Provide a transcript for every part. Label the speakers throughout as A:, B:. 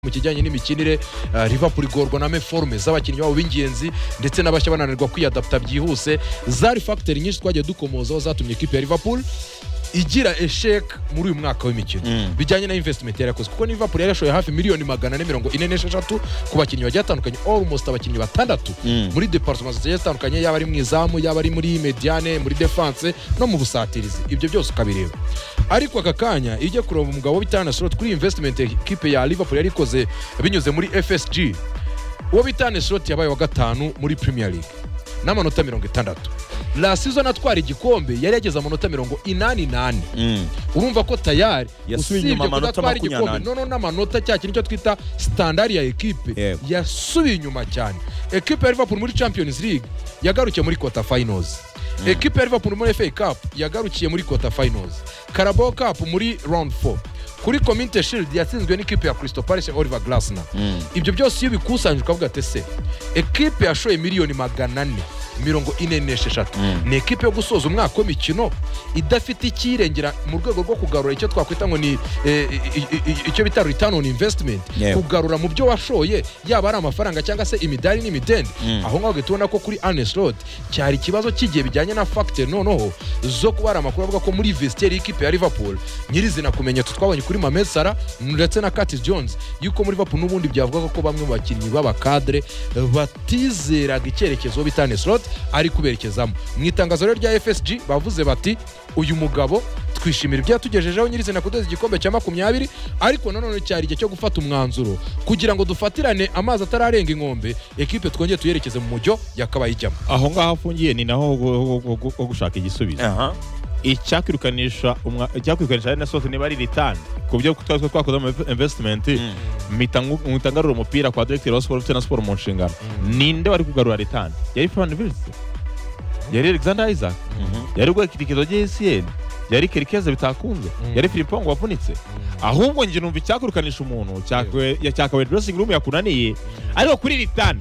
A: ku kijyanye n'imikinire liverpool igorwa na meforume z'abakinnyi babo b'ingenzi ndetse n'abashya bananirwa kwiyadapta byihuse zari fagiteri nyinshi twagiye dukomozaho zatumye ikipe ya liverpool igira esheke muri uyu mwaka w'imikino bijyanye na invesitimenti yarakoze kuko liverpool yarashoye hafi miliyoni magana ane mirongo ine n'esheshatu ku bakinnyi bagiye batandukanye almost abakinnyi batandatu muri departement zigiye zitandukanye yaba ari mu izamu yaba ari muri mediane muri defanse no mu busatirizi ibyo byose ukabireba ariko aka kanya iyo ugiye kureba umugabo w'itana soroti kuri invesitimenti ekipe ya liverpool yari ikoze binyuze muri fsg uwo bita nesoroti yabaye wa gatanu muri premier league n'amanota mirongo itandatu lasizo natwara igikombe yari yageze amanota mirongo inani nane urumva ko tayari
B: Yasubiye inyuma amanota
A: kudatwara
B: makumyabiri
A: igikombe
B: n'ane.
A: noneho n'amanota cya kintu cyo twita sitandari ya ekipe
B: Yego.
A: yasubiye inyuma cyane ekipe ya liverpool muri champions league yagarukiye muri kota finals ekipe ya liverpool muri fa cup yagarukiye muri kota finals carabao cup muri round 4 kuri komite shield yatsinzwe n'ikipe ya crystal palace ya oliver glasner ibyo byose iyo bikusanyije ukavuga ati se ekipe yashoye miliyoni magana ane mirongo ine n'esheshatu ni ekipe yo gusoza umwaka w'imikino idafite icyirengera mu rwego rwo kugarura icyo twakwita ngo ni eh, i- i- i- icyo bita return on investment
B: Yego.
A: kugarura mu byo washoye yaba ari amafaranga cyangwa se imidari n'imidende aho ngaho uhita ubona ko kuri aneslot cyari ikibazo cy'igihe bijyanye na fagiteri noneho zo kuba hari amakuru avuga ko muri vesiteri y'ikipe ya liverpool nyirizina kumenyetso twabonye kuri mamed sara ndetse na katis jones yuko muri liverpool n'ubundi byavugaga ko bamwe mu bakinnyi b'abakadere batizeraga icyerekezo bita aneslot ari kuberekezamo mu itangazo rero rya fsg bavuze bati uyu mugabo twishimira ibyo yatugejejeho nyirizina kudeza igikombe cya makumyabiri ariko nanone cyari igihe cyo gufata umwanzuro kugira ngo dufatirane amazi atararenga inkombe ekipe twongeye tuyerekeze mu mujyo yakabaye ijyamo
C: aho ngaho afungiye ni naho ho- ho- ho- ho gushaka igisubizo
B: aha
C: icyakwirukanisha umwa- icyakwirukanisha ari na sote niba ari ritani ku byo twari twakoze mu investment mpita ngu- mpita ngarura umupira kwa director wa siporo ufite na siporo mu nshingano ninde wari kugarura ritani yari fan vilse yari alexander isaac yari rwakirikizo jsn yari kerikeze bitakunze
A: Mm.
C: yari filipongo wavunitse ahubwo njye numva icyakwirukanisha umuntu cyakawe cyakawe dressing room yakunaniye ariko kuri ritani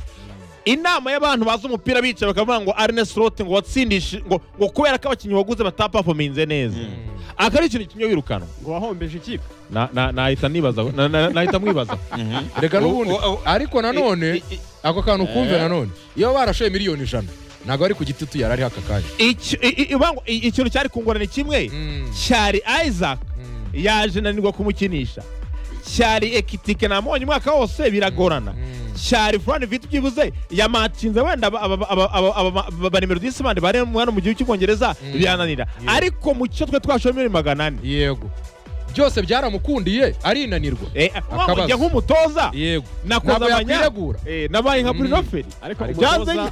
C: inama y'abantu bazi umupira bicaye bakavuga ngo arne slot ngo watsindishe ngo, ngo kubera ko abakinnyi waguze batapafominze neza aka ari ikintu kimwe wirukanwa
D: ngo wahombeje ikipe
C: Na- na- nahita nibazaho na- na- nahita mwibazaho
A: reka n'ubundi
C: Oh, oh, oh.
A: ariko nanone
C: I- i-
A: ako kantu kumve nanone iyo barashoye miliyoni ijana ntabwo ari ku giti tu yari ari aka kanya
C: Icyo- i- i- uvuga ngo i- ikintu cyari kungurana ni kimwe
A: Mm.
C: cyari isaac
A: Mm.
C: yaje nanirwa kumukinisha cyari ekitike namonye umwaka wose biragorana cyari furani viti byibuze yamatinze wenda aba- aba- aba- aba- aba- aba- banimero disimandi bari hano mu gihugu cy'ubwongereza
A: Mm.
C: birananira
A: Yeah.
C: ariko mu cyo twe twashoye miliyoni magana ane
A: yego byose byaramukundiye arinanirwa
C: Eh,
A: Akabazo.
C: njye nk'umutoza
A: yego
C: nakoze
A: ntabwo
C: abanya-
A: yakwiregura
C: eh, nabaye nka
A: Mm.
C: burinoferi
D: ariko
C: byanze
D: umutoza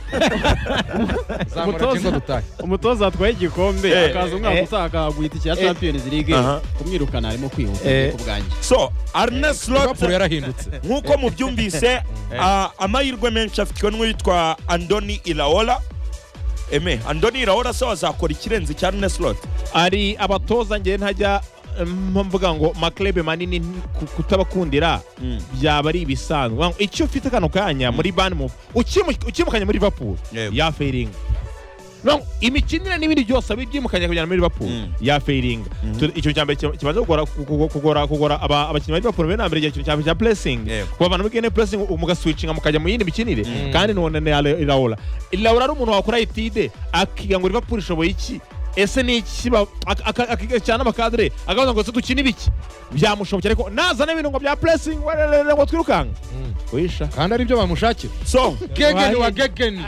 A: zamura
D: Umutoza.
A: cyangwa dutahe
D: umutoza atwaye igikombe
B: Eh,
D: akaza
C: eh,
D: umwaka utaha akaguha itike ya
B: eh,
D: champions league
B: aha.
D: kumwirukana arimo kwihuta
C: Eh,
D: ku bwanjye
B: so arne slot
A: liverpool yarahindutse
B: nk'uko mubyumvise a- amahirwe menshi afitwe n'uwitwa andoni iraola eme andoni iraola se wazakora ikirenze cya arne slot
C: ari abatoza njye ntajya mm, mvuga ngo maklebe manini ku- kutabakundira byaba ari ibisanzwe Ngo icyo ufite kano kanya muri banmove ukimukanye muri liverpool
B: Yego.
C: yafeiringa No, imikinire n'ibindi byose abibyimukanye kujyana muri liverpool
B: Mm.
C: yafeiringa Tu- icyo cya mbere kiba- kibanza kugora- kugo- kugora kugora aba- abakinnyi ba liverpool mbere na mbere igihe ikintu cya mbere cya pressing
B: Yego.
C: kubavana muri gene pressing u- mugaswitchinga mukajya mu yindi mikinire kandi none na Ira- iraola iraola ari umuntu wakora etide akiga ngo liverpool ishoboye iki ese ni iki ba- ak- ak- akiga cyane abakadere akabaza ngo ese dukine ibiki byamushobokera ariko nazana ibirungo bya pressing wererere ngo twirukanka wisha
A: kandi ari byo bamushakira
B: so
A: gegeni wa gegeni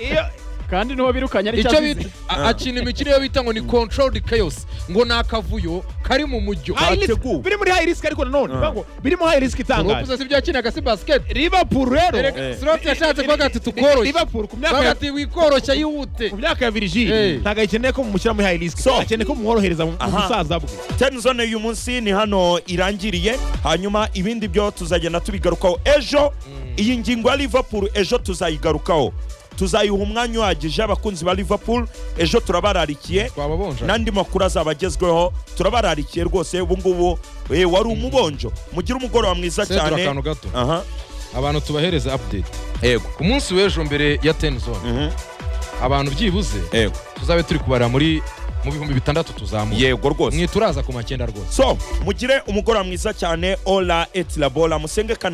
C: iyo
D: kandi niho birukanye ari
A: icyo
D: cyabize
A: bita a- akina imikino iyo bita ngo ni controlled chaos ngo ni akavuyo kari mu mujyo
C: high risk
B: Bateguwe.
C: biri muri high risk ariko nanone bivuga ngo biri mu high risk itangaje
A: urupuze si byo yakinaga si basiketi
C: liverpool rero
B: Eh.
A: Erega Slot yashatse kuvuga ati tukoroshye
C: Liverpool ku myaka
A: bavuga
C: ya
A: ati wikoroshya yihute
C: ku myaka ya
A: Eh.
C: Virgil ntabwo akeneye ko mumushyira muri high risk
B: So.
C: akeneye ko mumworohereza mu mu
B: Aha.
C: busaza bwe
B: ten zone y'uyu munsi ni hano irangiriye hanyuma ibindi byo tuzagenda tubigarukaho ejo iyi ngingo ya liverpool ejo tuzayigarukaho tuzayiha umwanya uhagije abakunzi ba liverpool ejo turabararikiye
A: twababonja
B: n'andi makuru azaba agezweho turabararikiye rwose ubu ngubu eh, wari umubonjo mugire umugoroba mwiza
A: Sendura
B: cyane
A: akantu gato
B: aha
A: abantu tubahereze update
B: yego
A: ku munsi w'ejo mbere ya ten zone
B: Mhm.
A: abantu byibuze
B: yego
A: tuzabe turi kubarira muri mu bihumbi bitandatu tuzamuka
B: yego rwose
A: mwituraza ku makenda rwose
B: so mugire umugoroba mwiza cyane ola et la bola musenge kandi